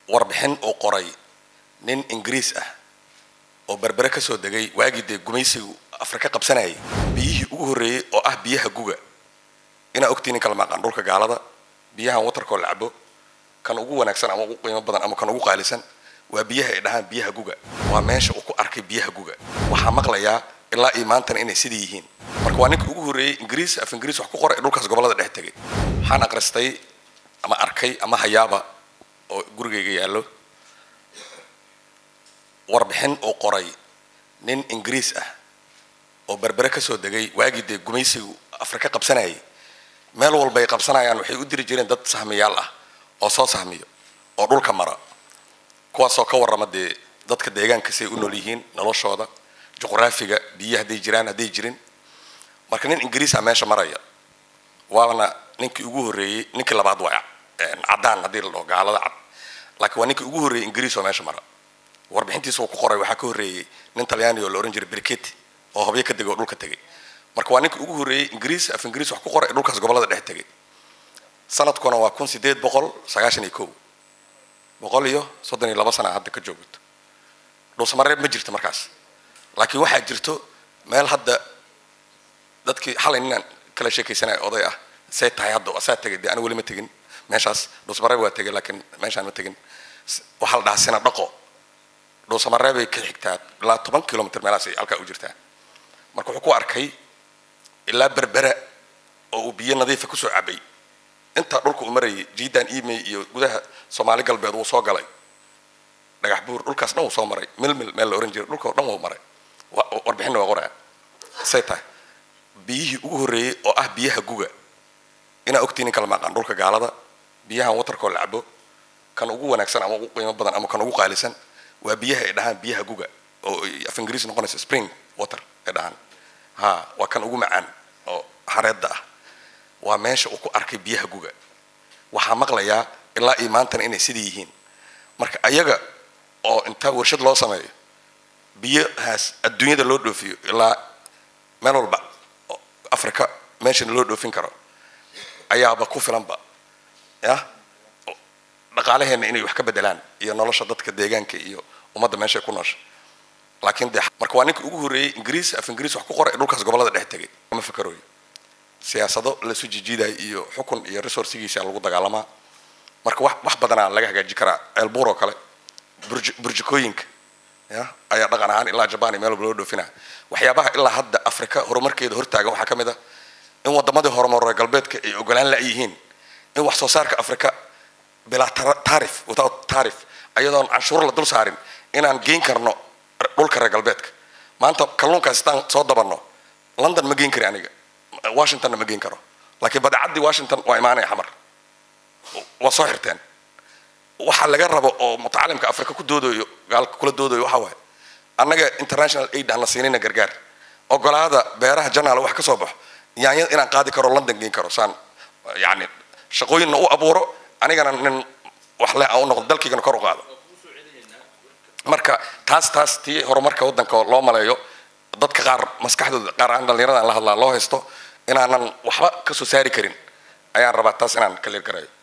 warbixin uu qoray nin ingiriis ah oo berbere ka soo degay waagii dee gumaysigu afrika qabsanayay biyihii ugu horreeyey oo ah biyaha guga inaa ogtiin in kala maaqaan dhulka gaalada biyahan watarkoo la cabo kan ugu wanaagsan ama ugu qiimo badan ama kan ugu qaalisan waa biyaha ay dhahaan biyaha guga waa meesha uu ku arkay biyaha guga waxaa maqlayaa ilaa iyo maantana inay sidii yihiin marka waa ninka ugu horreeyey ingiriis af ingiriis wax ku qoray dhulkaas gobollada dhex tegay waxaan aqristay ama arkay ama hayaaba oo gurigayga yaallo warbixin uu qoray nin ingiriis ah oo berbere ka soo degay waagii dee gumaysigu afrika qabsanayay meel walbay qabsanayaan waxay u diri jireen dad sahmiyaal ah oo soo sahmiyo oo dhulka mara kuwaasoo ka warrama dee dadka deegaanka siay u nool yihiin noloshooda juqraafiga biyo hadday jiraan hadday jirin marka nin ingiriisa meesha maraya waana ninkii ugu horreeyey ninkii labaad waa caddaan haddii la dhaho gaalada cad laakiin waa ninkii ugu horreeyey ingiriis oo meesha mara warbixintiisa uu ku qoray waxaa ka horreeyey nin talyaani oo la ohan jiray briketi oo habyo ka degay oo dhulka tegay marka waa ninkii ugu horreeyey ingiriis af ingiriis wax ku qoray dhulkaas gobollada dhex tegay sanadkuna waa kun sideed boqol sagaashan iyo kow boqol iyo soddon iyo laba sana hadda ka joogto dhuusamareeb ma jirto markaas laakiin waxaa jirto meel hadda dadkii xalay ninaan kala sheekaysanaya oday ah say tahay hadda asaa tegay dee anigu weli ma tegin meeshaas dhuusamareeb waa tegay laakiin meeshaan ma tegin waxaa la dhahaa sina dhaqo dhuusamareebay ka xigtaa ilaa toban kilomitr meelahaas ay halkaa u jirtaa marka wuxuu ku arkay ilaa berbera oo uu biyo nadiifa kusoo cabay intaa dhulka uu marayay jiidan emay iyo gudaha soomaali galbeed wuu soo galay dhagax buur dhulkaas dhan wuu soo maray milmil meel la ohan jiray dhulka o dhan wuu maray warbixinna waa qoraa say tahay biyihii ugu horreeyey oo ah biyaha guga inaa ogtiin in kala maaqaan dhulka gaalada biyahan watarkoo la cabo kan ugu wanaagsan ama ugu qiimo badan ama kan ugu qaalisan waa biyaha ay dhahaan biyaha guga oo af ingiriis noqonaysa spring water ay dhahaan ha waa kan ugu macaan oo xareedda ah waa meesha uu ku arkay biyaha guga waxaa maqlayaa ilaa iyo maantana inay sidii yihiin marka ayaga oo intaa warshad loo sameeyo biyahaas adduunyada loo dhoofiyo ilaa meel walba africa meeshana loo dhoofin karo ayaaba ku filanba ya dhaqaalaheenna inay wax ka bedelaan iyo nolosha dadka deegaanka iyo ummadda meeshay ku noosha laakiin de marka waa ninka ugu horreeyey ingiriis af ingiriis wax ku qoray dhulkaas gobollada dhex tegay ma fakarooyo siyaasado lasu jijiidayo iyo xukun iyo resourcigiisa lagu dagaalamaa marka wax wax badanaa laga hagaaji karaa ceelbuur oo kale burj burjikooyinka ya ayaa dhaqan ahaan ilaa jabaan iyo meel walba loo dhoofinaa waxyaabaha ilaa hadda afrika horumarkeeda hortaaga waxaa ka mid ah in wadamadii horumaroe galbeedka ay ogolaan la-yihiin in wax soo saarka afrika bilaa taarif without taarif ayadoon canshuur la dul saarin inaan geyn karno dhulka reer galbeedka maanta kalluunkaas istaan soo dabanno london ma geyn kari aniga washingtonna ma geyn karo laakiin badeecaddii washington waa imaanaya xamar waa soo xirteen waxa laga rabo oo mutacalimka afrika ku doodayo gaalka kula doodayo waxa waaye annaga international aid aan la siinayna gargaar ogolaada beeraha janaal wax ka soo baxo yaanyada inaan qaadi karo london geyn karo saan yani shaqooyinna u abuuro anigana nin wax leh aan u noqdo dalkaygana kor u qaado marka taas taas tii horumarka waddanka loo maleeyo dadka qaar maskaxdooda qaar aan dhallinyarada aan la hadlaa loo haysto inaanan waxba ka soo saari karin ayaan rabaa taas inaan ka leer garayo